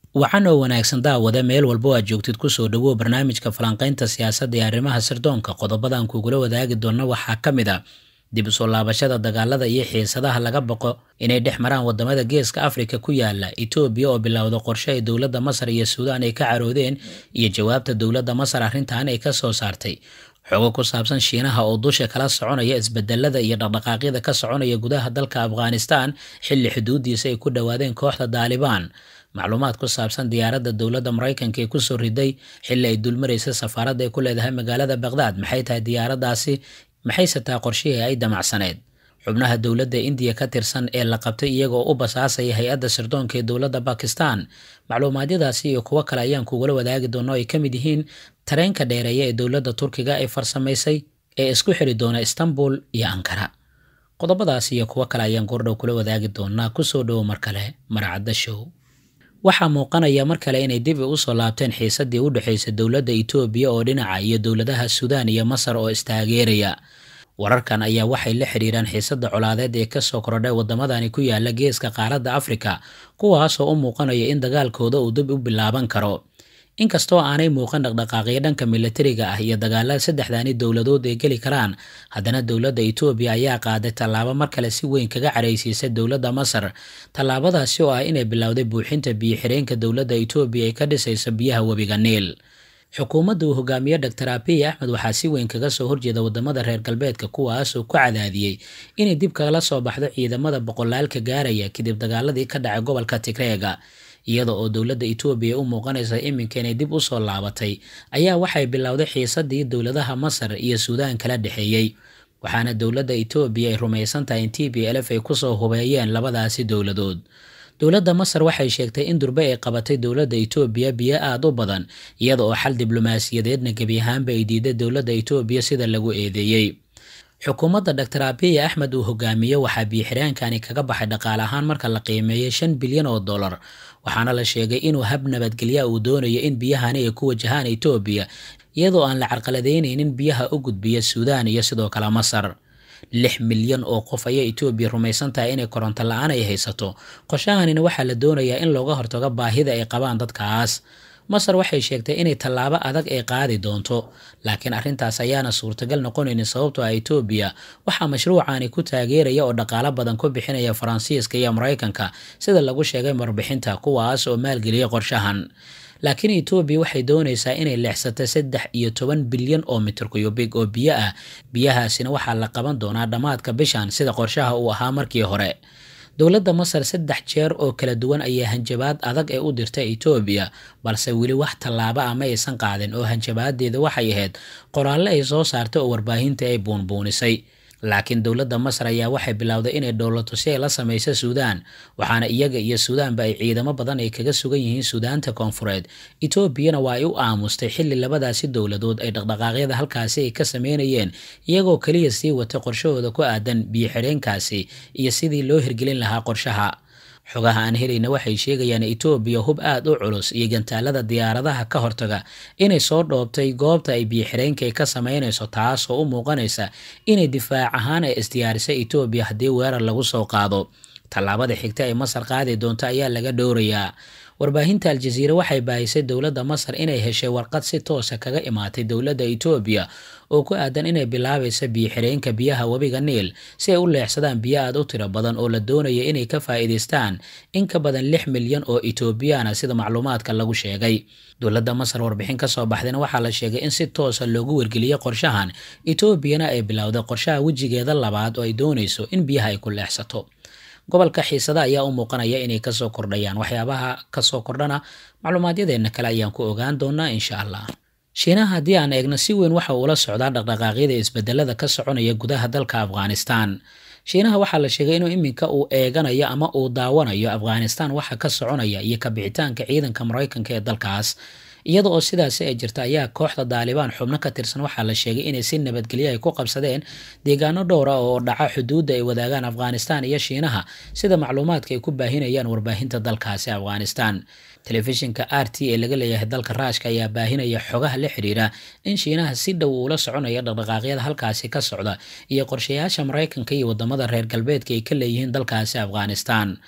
wacan oo wanaagsan daawada meel walbo aad joogtid kusoo dhawow barnaamijka falanqaynta siyaasadda ee arrimaha sirdoonka qodobadan kugula wadaagi doona waxaa ka mid a dib u soo laabashada dagaalada iyo xiisadaha laga baqo inay dhex maraan wadamada geeska afrika ku yaala etoobiya oo bilowda qorshe ay dowladda masar iyo suudaan ay ka caroodeen iyo jawaabta dowladda masar arrintan ay ka soo saartay xogo ku saabsan shiinaha oo dusha kala soconaya isbedelada iyo dhaqdhaqaaqyada ka soconaya gudaha dalka afghanistan xilli xuduudiisa ay ku dhowaadeen kooxda daalibaan macluumaad ku saabsan diyaaradda dowladda maraykanka ee kusoo riday xilli ay dulmaraysa safaaradda ay ku leedahay magaalada baqhdaad maxay tahay diyaaraddaasi maxayse tahay qorshihii ay damacsaneed xubnaha dowladda indiya ka tirsan ee la qabtay iyagoo u basaasaya hay-adda sirdoonka ee dowladda bakistan macluumaadyadaasi iyo kuwo kale ayaan kugula wadaagi doono ay ka mid yihiin tareenka dheereeya ee dowladda turkiga ay farsamaysay ee isku xiri doona istanbul iyo ankara qodobadaas iyo kuwo kale ayaan goordhow kula wadaagi doonaa kusoo dhowo mar kale maracadda show waxaa muuqanaya mar kale inay dib u usoo laabteen xiisadii u dhexaysay dowladda etoobiya oo dhinaca iyo dowladaha suudaan iyo masar oo istaageeraya wararkan ayaa waxay la xiriiraan xiisadda colaadeed ee kasoo kordhay wadamadani ku yaala geeska qaaradda afrika kuwaasoo u muuqanaya in dagaalkooda uu dib u bilaaban karo inkastoo aanay muuqan dhaqdhaqaaqyo dhanka milatariga ah iyo dagaalada saddexdani dowladood ay geli karaan haddana dowladda etoobiya ayaa qaaday tallaabo mar kale si weyn kaga caraysiisay dowladda masar tallaabadaasi oo ah inay bilowday buuxinta biyo-xireenka dowladda etoobiya ay ka dhisayso biyaha webiga niil xukuumadda uu hogaamiye doctor abiy axmed waxaa si weyn kaga soo horjeeda wadamada reer galbeedka kuwaasoo ku cadaadiyey inay dib kagala soo baxdo ciidamada boqolaalka gaaraya kadib dagaaladii ka dhacay gobolka tigreega iyada oo dowladda etoobiya u muuqanaysa iminka inay dib u soo laabatay ayaa waxay bilowday xiisadii dowladaha masar iyo suudaan kala dhexeeyey waxaana dowladda etoobiya ay rumaysan tahay in t b lf ay kusoo hubeeyeen labadaasi dowladood dowladda masar waxay sheegtay in durbe ay qabatay dowladda etoobiya biyo aada u badan iyada oo xal diblomaasiyadeedna gebi ahaanba ay diiday dowladda etoobiya sida lagu eedeeyey xukuumadda doctor abiy axmed uu hogaamiye waxaa biyo-xiraankani kaga baxay dhaqaale ahaan marka la qiimeeyay shan bilyan oo dollar waxaana la sheegay inuu hab nabadgelya uu doonayo in biyahani ay ku wajahaan etoobiya iyadoo aan la carqaladeyneynin biyaha u gudbiya suudaan iyo sidoo kale masar lix milyan oo qof ayaa etoobiya rumaysan tahay inay koronto la-aan ay haysato qorshahanina waxaa la doonayaa in looga hortago baahida ay qabaan dadkaas masar waxay sheegtay inay tallaabo adag ay qaadi doonto laakiin arrintaas ayaana suurtagal noqonaynin sababtoo ah etoobiya waxaa mashruucani ku taageeraya oo dhaqaalo badan ku bixinaya faransiiska iyo maraykanka sida lagu sheegay warbixinta kuwaas oo maalgeliyay qorshahan laakiin etoobiya waxay doonaysaa inay leexsato saddex iyo toban bilyan oo mitir kuyubig oo biyo ah biyahaasina waxaa la qaban doonaa dhammaadka bishan sida qorshaha uu ahaa markii hore dowladda masar saddex jeer oo kala duwan ayaa hanjabaad adag ee u dirta etoobiya balse weli wax tallaabo ah ma aysan qaadin oo hanjabaadeeda waxay ahayd qoraalle ay soo saartay oo warbaahinta ay buunbuunisay laakiin dowladda masar ayaa waxay bilowday inay dhowlato si ay la samayso suudaan waxaana iyaga iyo suudaanba ay ciidamo badan ay kaga sugan yihiin suudaanta koonfureed etoobiyana waa ay u aamustay xilli labadaasi dowladood ay dhaqdhaqaaqyada halkaasi ay ka sameynayeen iyagoo keliya sii watay qorshahooda ku aadan biyo-xireenkaasi iyo sidii loo hirgelin lahaa qorshaha xogaha aan helayna waxay sheegayaan etoobiya hub aada u culus iyo gantaalada diyaaradaha ka hortaga inay soo dhoobtay goobta ay biyo-xireenka ay ka sameynayso taasoo u muuqanaysa inay difaac ahaan ay isdiyaarisay etoobiya haddii weerar lagu soo qaado tallaabada xigta ay masar qaadi doonto ayaa laga dhowrayaa warbaahinta aljaziire waxay baahisay dowladda masar inay heshay warqad si toosa kaga imaatay dowladda etoobiya oo ku aadan inay bilaabaysa biyo-xireenka biyaha webiga niil si ay u leexsadaan biyo aad u tiro badan oo la doonaya inay ka faa'iidaystaan in ka badan lix milyan oo etoobiyaana sida macluumaadka lagu sheegay dowladda masar warbixin ka soo baxdayna waxaa la sheegay in si toosa loogu wargeliyey qorshahan etoobiyana ay bilowday qorshaha wejigeeda labaad oo ay doonayso in biyaha ay ku leexsato gobolka xiisada ayaa u muuqanaya inay kasoo kordhayaan waxyaabaha kasoo kordhana macluumaadyadeenna kale ayaan ku ogaan doonaa insha allah shiinaha haddii aan eegno si weyn waxa uula socdaa dhaqdhaqaaqyada isbedelada ka soconaya gudaha dalka afghanistan shiinaha waxaa la sheegay inuu iminka uu eeganayo ama uu daawanayo afghanistan waxa ka soconaya iyo kabixitaanka ciidanka maraykanka ee dalkaas iyada oo sidaasi ay jirta ayaa kooxda daalibaan xubno ka tirsan waxaa la sheegay inay si nabadgelyo ay ku qabsadeen deegaano dhowra oo dhaca xuduudda ay wadaagaan afghanistan iyo shiinaha sida macluumaadka ay ku baahinayaan warbaahinta dalkaasi afghanistan telefishinka r t ee laga leeyahay dalka raashka ayaa baahinaya xogaha la xiriira in shiinaha si dhow uula soconaya dhaqdhaqaaqyada halkaasi ka socda iyo qorshayaasha maraykanka iyo wadamada reer galbeedka ay ka leeyihiin dalkaasi afghanistan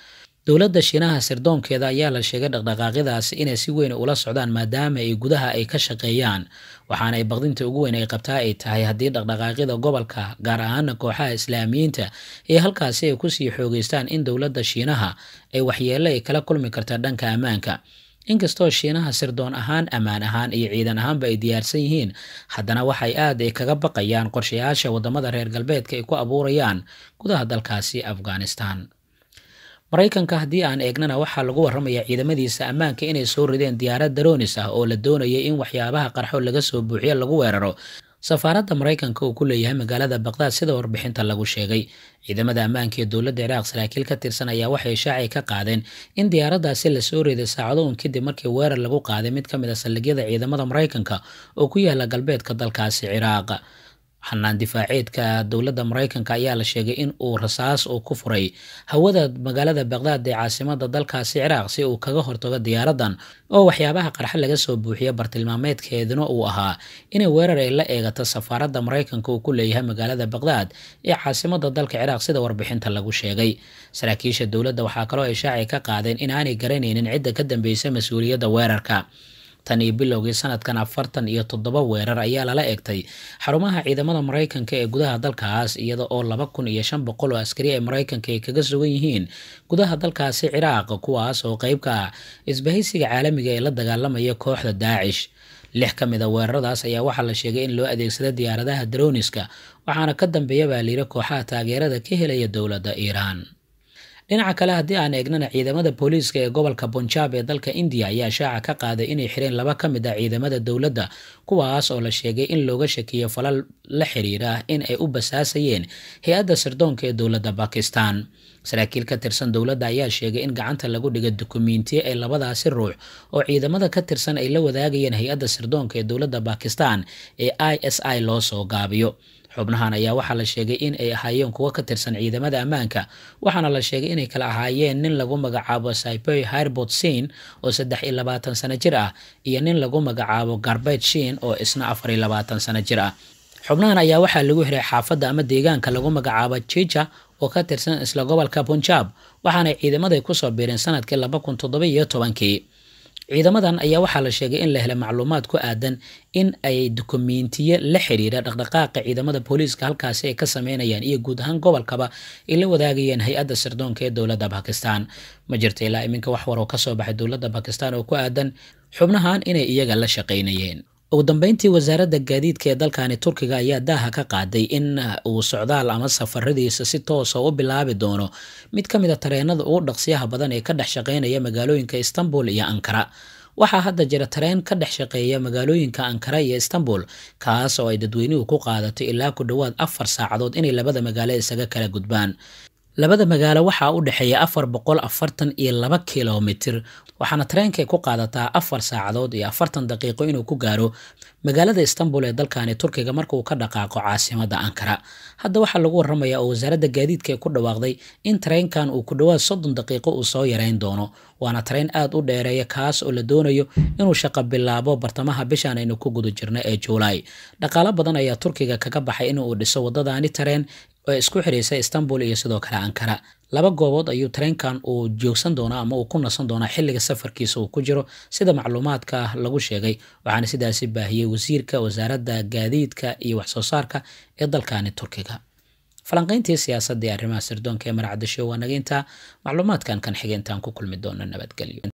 dowladda shiinaha sirdoonkeeda ayaa la sheegay dhaqdhaqaaqyadaasi inay si weyn ula socdaan maadaama ay gudaha ay ka shaqeeyaan waxaana ay baqdinta ugu weyn ay qabtaa ay tahay haddii dhaqdhaqaaqyada gobolka gaar ahaana kooxaha islaamiyiinta ee halkaasi ay kusii xoogeystaan in dowladda shiinaha ay waxyeello ay kala kulmi karta dhanka ammaanka inkastoo shiinaha sirdoon ahaan ammaan ahaan iyo ciidan ahaanba ay diyaarsan yihiin haddana waxay aad ay kaga baqayaan qorshayaasha waddamada reer galbeedka ay ku abuurayaan gudaha dalkaasi afghanistan maraykanka haddii aan eegnana waxaa lagu warramayaa ciidamadiisa ammaanka inay soo rideen diyaarad daroonis ah oo la doonayay in waxyaabaha qarxo laga soo buuxiyo lagu weeraro safaaradda maraykanka uu ku leeyahay magaalada baqdaad sida warbixinta lagu sheegay ciidamada ammaanka ee dowladda ciraaq saraakiil ka tirsan ayaa waxay shaacay ka qaadeen in diyaaraddaasi lasoo riday saacado un kadib markii weerar lagu qaaday mid ka mid a saldhigyada ciidamada maraykanka oo ku yaala galbeedka dalkaasi ciraaq xanaan difaaceedka dowladda maraykanka ayaa la sheegay in uu rasaas uu ku furay hawada magaalada baqdaad ee caasimada dalkaasi ciraaq si uu kaga hortago diyaaradan oo waxyaabaha qarxa laga soo buuxiya bartilmaameedkeeduna uu ahaa inay weerar ay la eegato safaaradda maraykanka uu ku leeyahay magaalada baqdaad ee caasimada dalka ciraaq sida warbixinta lagu sheegay saraakiisha dowladda waxaa kaloo ay shaacay ka qaadeen inaanay garanaynin cidda ka dambeysa mas-uuliyadda weerarka tan iyo bilowgii sanadkan afartan iyo toddoba weerar ayaa lala egtay xarumaha ciidamada maraykanka ee gudaha dalkaas iyada oo laba kun iyo shan boqol oo askari ee maraykanka ay kaga sugan yihiin gudaha dalkaasi ciraaq kuwaas oo qeyb ka ah isbahaysiga caalamiga ee la dagaalamaya kooxda daacish lix ka mid a weeraradaas ayaa waxaa la sheegay in loo adeegsada diyaaradaha daroniska waxaana ka dambeeya baa layiri kooxaha taageerada ka helaya dowladda iiraan dhinaca kale haddii aan eegnana ciidamada booliiska ee gobolka bunjaab ee dalka indiya ayaa shaaca ka qaaday inay xireen laba ka mid ah ciidamada dowladda kuwaas oo la sheegay in looga shakiyo falal la xiriira in ay u basaasayeen hay-adda sirdoonka ee dowladda bakistan saraakiil ka tirsan dowladda ayaa sheegay in gacanta lagu dhigay dukumiintiye ay labadaasi ruux oo ciidamada ka tirsan ay la wadaagayeen hay-adda sirdoonka ee dowladda bakistan ee i s i loo soo gaabiyo xubnahan ayaa waxaa la sheegay in ay ahaayeen kuwo ka tirsan ciidamada ammaanka waxaana la sheegay inay kala ahaayeen nin lagu magacaabo saiboy hairbot sin oo saddex iyo labaatan sano jir ah iyo nin lagu magacaabo garbet shin oo isna afar iyo labaatan sano jir ah xubnahan ayaa waxaa lagu xiray xaafadda ama deegaanka lagu magacaabo jija oo ka tirsan isla gobolka punjab waxaanay ciidamaday kusoo biireen sanadkii laba kun toddoba iyo tobankii ciidamadan ayaa waxaa la sheegay in la helay macluumaad ku aadan in ay dukumiintiye la xiriira dhaqdhaqaaqa ciidamada booliiska halkaasi ay ka sameynayaan iyo guud ahaan gobolkaba ay la wadaagayeen hay-adda sirdoonka ee dowladda bakistan ma jirta ilaa iminka wax war oo kasoo baxay dowladda bakistan oo ku aadan xubnahan inay iyaga la shaqaynayeen ugu dambeyntii wasaaradda gaadiidka ee dalkani turkiga ayaa daaha ka qaaday in uu socdaal ama safaradiisa si toosa u bilaabi doono mid ka mid a tareenada ugu dhaqsiyaha badan ee ka dhex shaqeynaya magaalooyinka istanbul iyo ankara waxaa hadda jira tareen ka dhex shaqeeya magaalooyinka ankara iyo istanbul kaas oo ay dadweynuhu ku qaadato ilaa ku dhowaad afar saacadood inay labada magaalo isaga kala gudbaan labada magaalo waxaa u dhexeeya afar boqol afartan iyo laba kilomitir waxaana tareenkay ku qaadataa afar saacadood iyo afartan daqiiqo inuu ku gaaro magaalada istanbul ee dalkani turkiga marka uu ka dhaqaaqo caasimada ankara hadda waxaa lagu waramayaa oo wasaaradda gaadiidka ee ku dhawaaqday in tareenkan uu ku dhowaad soddon daqiiqo uu soo yareyn doono waana tareen aad u dheereeya kaas oo la doonayo inuu shaqo bilaabo bartamaha bishan aynu ku guda jirno ee juulaay dhaqaalo badan ayaa turkiga kaga baxay in uu dhiso wadadani tareen oo isku xiraysa istanbul iyo sidoo kale ankara laba goobood ayuu tareenkan uu joogsan doonaa ama uu ku nasan doonaa xilliga safarkiisa uu ku jiro sida macluumaadka lagu sheegay waxaana sidaasi baahiyey wasiirka wasaaradda gaadiidka iyo waxsoo saarka ee dalkani turkiga falanqayntii siyaasadda ee arrimaha sirdoonka ee marcadasho waa naga intaa macluumaadkan kan xigeentaan ku kulmi doona nabadgelyo